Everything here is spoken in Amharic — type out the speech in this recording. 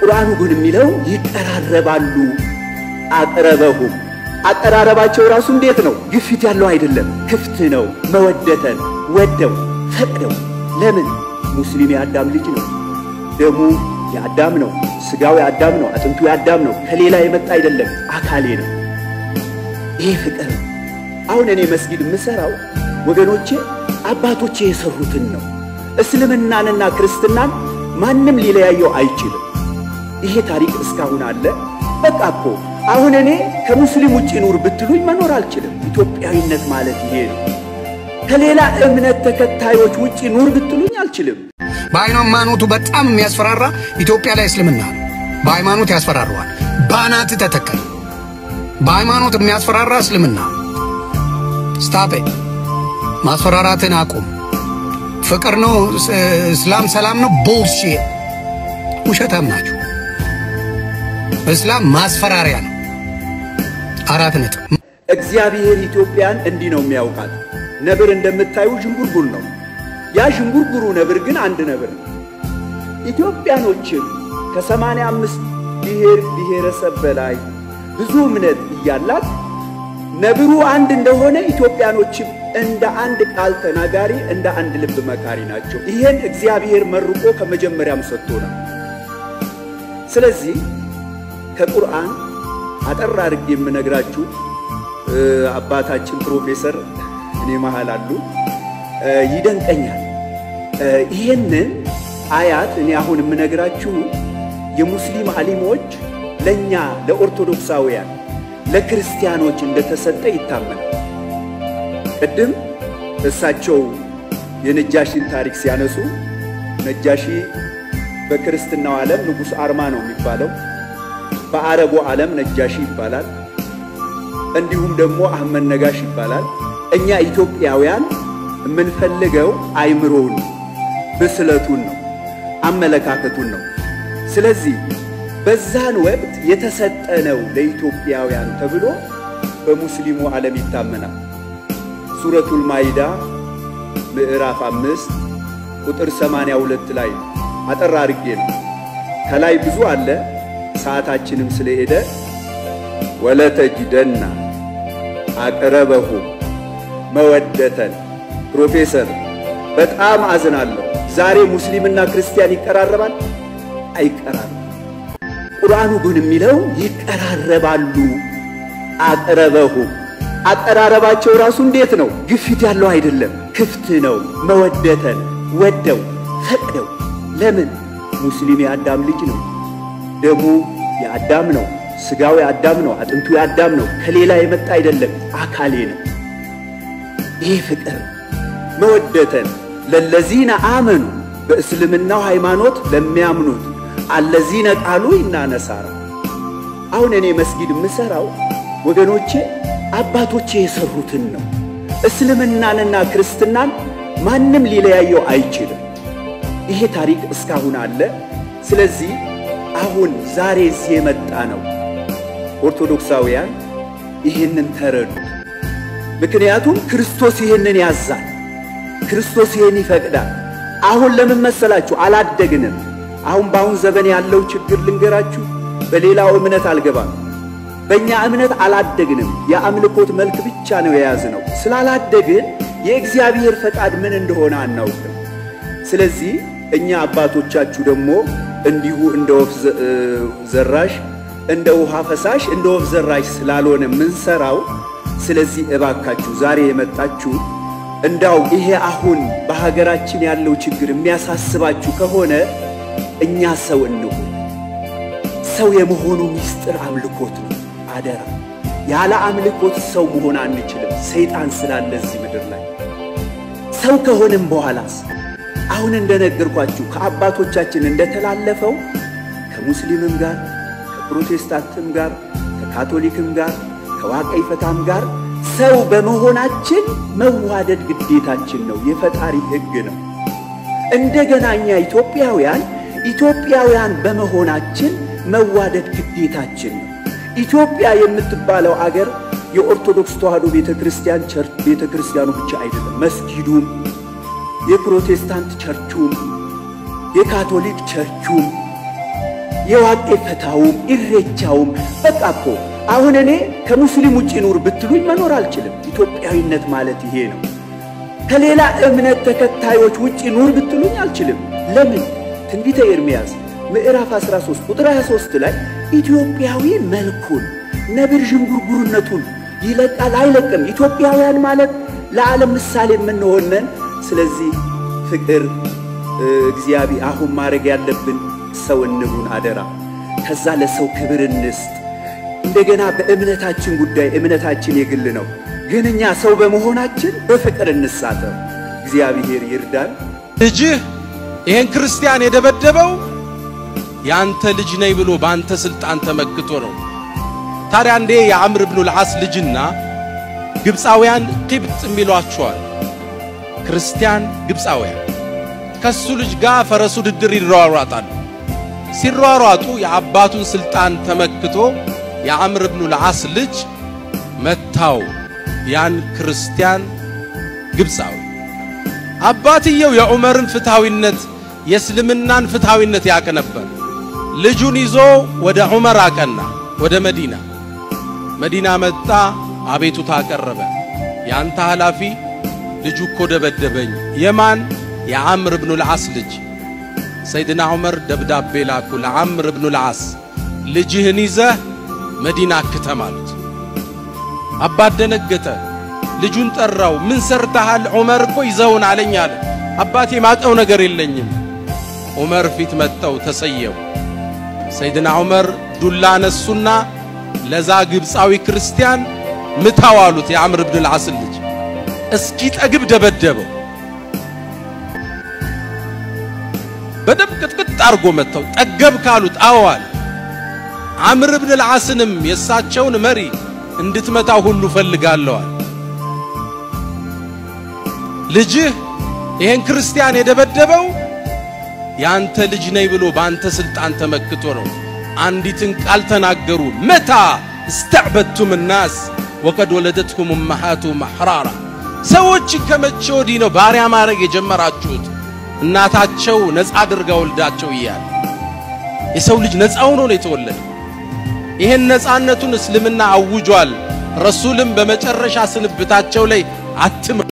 ቁርአኑ ግን የሚለው ይቀራረባሉ። አቅረበሁም አቀራረባቸው ራሱ እንዴት ነው? ግፊት ያለው አይደለም፣ ክፍት ነው። መወደተን ወደው ፈቅደው። ለምን? ሙስሊም የአዳም ልጅ ነው፣ ደሙ የአዳም ነው፣ ስጋው የአዳም ነው፣ አጥንቱ የአዳም ነው። ከሌላ የመጣ አይደለም፣ አካሌ ነው። ይሄ ፍቅር ነው። አሁን እኔ መስጊድ የምሰራው ወገኖቼ አባቶቼ የሰሩትን ነው። እስልምናንና ክርስትናን ማንም ሊለያየው አይችልም። ይሄ ታሪክ እስካሁን አለ። በቃ እኮ አሁን እኔ ከሙስሊም ውጭ ኑር ብትሉኝ መኖር አልችልም። ኢትዮጵያዊነት ማለት ይሄ ነው። ከሌላ እምነት ተከታዮች ውጭ ኑር ብትሉኝ አልችልም። በሃይማኖቱ በጣም የሚያስፈራራ ኢትዮጵያ ላይ እስልምና ነው። በሃይማኖት ያስፈራረዋል። ባናት ተተከል በሃይማኖት የሚያስፈራራ እስልምና ስታፔ ማስፈራራትን አቁም። ፍቅር ነው እስላም ሰላም ነው ቦልሼ ውሸታም ናቸው። እስላም ማስፈራሪያ ነው። አራት ነጥብ። እግዚአብሔር ኢትዮጵያን እንዲህ ነው የሚያውቃት። ነብር እንደምታዩ ዥንጉርጉር ነው። ያ ዥንጉርጉሩ ነብር ግን አንድ ነብር ነው። ኢትዮጵያኖችም ከሰማንያ አምስት ብሔር ብሔረሰብ በላይ ብዙ እምነት እያላት ነብሩ አንድ እንደሆነ ኢትዮጵያኖችም እንደ አንድ ቃል ተናጋሪ እንደ አንድ ልብ መካሪ ናቸው። ይሄን እግዚአብሔር መርቆ ከመጀመሪያም ሰጥቶናል። ስለዚህ ከቁርአን አጠር አድርጌ የምነግራችሁ አባታችን ፕሮፌሰር እኔ መሃል አሉ ይደንቀኛል። ይሄንን አያት እኔ አሁን የምነግራችሁ የሙስሊም አሊሞች ለእኛ ለኦርቶዶክሳውያን ለክርስቲያኖች እንደተሰጠ ይታመናል። ቅድም እሳቸው የነጃሺን ታሪክ ሲያነሱ ነጃሺ በክርስትናው ዓለም ንጉሥ አርማ ነው የሚባለው። በአረቡ ዓለም ነጃሺ ይባላል። እንዲሁም ደግሞ አህመድ ነጋሽ ይባላል። እኛ ኢትዮጵያውያን የምንፈልገው አይምሮውን፣ ብስለቱን ነው፣ አመለካከቱን ነው። ስለዚህ በዛን ወቅት የተሰጠ ነው ለኢትዮጵያውያን ተብሎ በሙስሊሙ ዓለም ይታመናል። ሱረቱል ማይዳ ምዕራፍ አምስት ቁጥር ሰማንያ ሁለት ላይ አጠር አድርጌ ነው። ከላይ ብዙ አለ፣ ሰዓታችንም ስለሄደ ወለተጅደና አቅረበሁ መወደተን። ፕሮፌሰር በጣም አዝናለሁ። ዛሬ ሙስሊምና ክርስቲያን ይቀራረባል? አይቀራረብ። ቁርአኑ ግን የሚለው ይቀራረባሉ። አቅረበሁ አቀራረባቸው ራሱ እንዴት ነው? ግፊት ያለው አይደለም፣ ክፍት ነው። መወደተን ወደው ፈቅደው። ለምን? ሙስሊም የአዳም ልጅ ነው፣ ደሙ የአዳም ነው፣ ስጋው የአዳም ነው፣ አጥንቱ የአዳም ነው። ከሌላ የመጣ አይደለም፣ አካሌ ነው። ይህ ፍቅር መወደተን ለለዚነ አመኑ በእስልምናው ሃይማኖት ለሚያምኑት አለዚነ ቃሉ ኢና ነሳራ። አሁን እኔ መስጊድ የምሰራው ወገኖቼ አባቶቼ የሰሩትን ነው። እስልምናንና ክርስትናን ማንም ሊለያየው አይችልም። ይሄ ታሪክ እስካሁን አለ። ስለዚህ አሁን ዛሬ እዚህ የመጣ ነው ኦርቶዶክሳውያን ይህንን ተረዱ። ምክንያቱም ክርስቶስ ይህንን ያዛል። ክርስቶስ ይህን ይፈቅዳል። አሁን ለምን መሰላችሁ? አላደግንም። አሁን በአሁን ዘመን ያለው ችግር ልንገራችሁ። በሌላው እምነት አልገባም። በእኛ እምነት አላደግንም። የአምልኮት መልክ ብቻ ነው የያዝነው። ስላላደግን የእግዚአብሔር ፈቃድ ምን እንደሆነ አናውቅም። ስለዚህ እኛ አባቶቻችሁ ደግሞ እንዲሁ እንደ ወፍ ዘራሽ፣ እንደ ውሃ ፈሳሽ፣ እንደ ወፍ ዘራሽ ስላልሆነ ምንሰራው። ስለዚህ እባካችሁ ዛሬ የመጣችሁ እንዳው ይሄ አሁን በሀገራችን ያለው ችግር የሚያሳስባችሁ ከሆነ እኛ ሰው እንሁን። ሰው የመሆኑ ምስጢር አምልኮት ነው። አደራ ያለ አምልኮት ሰው መሆን አንችልም። ሰይጣን ስላለ እዚህ ምድር ላይ ሰው ከሆንም በኋላስ አሁን እንደነገርኳችሁ ከአባቶቻችን እንደተላለፈው ከሙስሊምም ጋር ከፕሮቴስታንትም ጋር ከካቶሊክም ጋር ከዋቀይ ፈታም ጋር ሰው በመሆናችን መዋደድ ግዴታችን ነው። የፈጣሪ ሕግ ነው። እንደገና እኛ ኢትዮጵያውያን ኢትዮጵያውያን በመሆናችን መዋደድ ግዴታችን ነው። ኢትዮጵያ የምትባለው አገር የኦርቶዶክስ ተዋሕዶ ቤተ ክርስቲያን ቸርች ቤተ ክርስቲያኑ ብቻ አይደለም፣ መስጊዱም፣ የፕሮቴስታንት ቸርቹም፣ የካቶሊክ ቸርቹም፣ የዋቄ ፈታውም ኢሬቻውም በቃ እኮ አሁን እኔ ከሙስሊም ውጭ ኑር ብትሉኝ መኖር አልችልም። ኢትዮጵያዊነት ማለት ይሄ ነው። ከሌላ እምነት ተከታዮች ውጭ ኑር ብትሉኝ አልችልም። ለምን? ትንቢተ ኤርምያስ ምዕራፍ 13 ቁጥር 23 ላይ ኢትዮጵያዊ መልኩን ነብር ዥንጉርጉርነቱን ይለቃል አይለቅም። ኢትዮጵያውያን ማለት ለዓለም ምሳሌ የምንሆነን። ስለዚህ ፍቅር እግዚአብሔር አሁን ማድረግ ያለብን ሰው እንሁን አደራ። ከዛ ለሰው ክብር እንስጥ። እንደገና በእምነታችን ጉዳይ እምነታችን የግል ነው፣ ግን እኛ ሰው በመሆናችን በፍቅር እንሳተፍ። እግዚአብሔር ይርዳን። ልጅህ ይሄን ክርስቲያን የደበደበው ያንተ ልጅ ነኝ ብሎ በአንተ ስልጣን ተመክቶ ነው። ታዲያ እንዴ የአምር ብኑ ልዓስ ልጅና ግብፃውያን ቂብጥ የሚሏቸዋል ክርስቲያን ግብፃውያን ከሱ ልጅ ጋር ፈረሱ ድድር ይሯሯጣሉ። ሲሯሯጡ የአባቱን ስልጣን ተመክቶ የአምር ብኑ ልዓስ ልጅ መታው ያን ክርስቲያን ግብፃዊ። አባትየው የዑመርን ፍትሐዊነት የእስልምናን ፍትሐዊነት ያቅ ነበር። ልጁን ይዞ ወደ ዑመር አቀና፣ ወደ መዲና መዲና መጣ። አቤቱታ አቀረበ። ያንተ ኃላፊ ልጁ እኮ ደበደበኝ። የማን? የዓምር ብኑ ልዓስ ልጅ። ሰይድና ዑመር ደብዳቤ ላኩ ለዓምር ብኑ ልዓስ ልጅህን ይዘህ መዲና ክትም አሉት። አባት ደነገጠ። ልጁን ጠራው። ምን ሰርተሃል? ዑመር እኮ ይዘውን አለኝ አለ። አባቴ ማቀው ነገር የለኝም። ዑመር ፊት መጥተው ተሰየው። ሰይድና ዑመር ዱላ ነሱና ለዛ ግብፃዊ ክርስቲያን ምታው አሉት። የዓምር ብን ልዓስን ልጅ እስኪ ጠግብ ደበደበው። በደም ቅጥቅጥ አርጎ መጥተው ጠገብ ካሉት አዎ አለ። ዓምር ብን ልዓስንም የእሳቸውን መሪ እንድትመታው ሁሉ ፈልጋለዋል። ልጅህ ይሄን ክርስቲያን የደበደበው ያንተ ልጅ ነኝ ብሎ በአንተ ስልጣን ተመክቶ ነው። አንዲትን ቃል ተናገሩ። መታ እስተዕበድቱም ናስ ወቀድ ወለደትኩም እመሃቱ መሕራራ። ሰዎችን ከመቼ ወዲህ ነው ባሪያ ማድረግ የጀመራችሁት? እናታቸው ነፃ አድርጋ ወልዳቸው እያለ የሰው ልጅ ነፃ ሆኖ ነው የተወለደ። ይሄን ነፃነቱን እስልምና አውጇል። ረሱልም በመጨረሻ ስንብታቸው ላይ አትም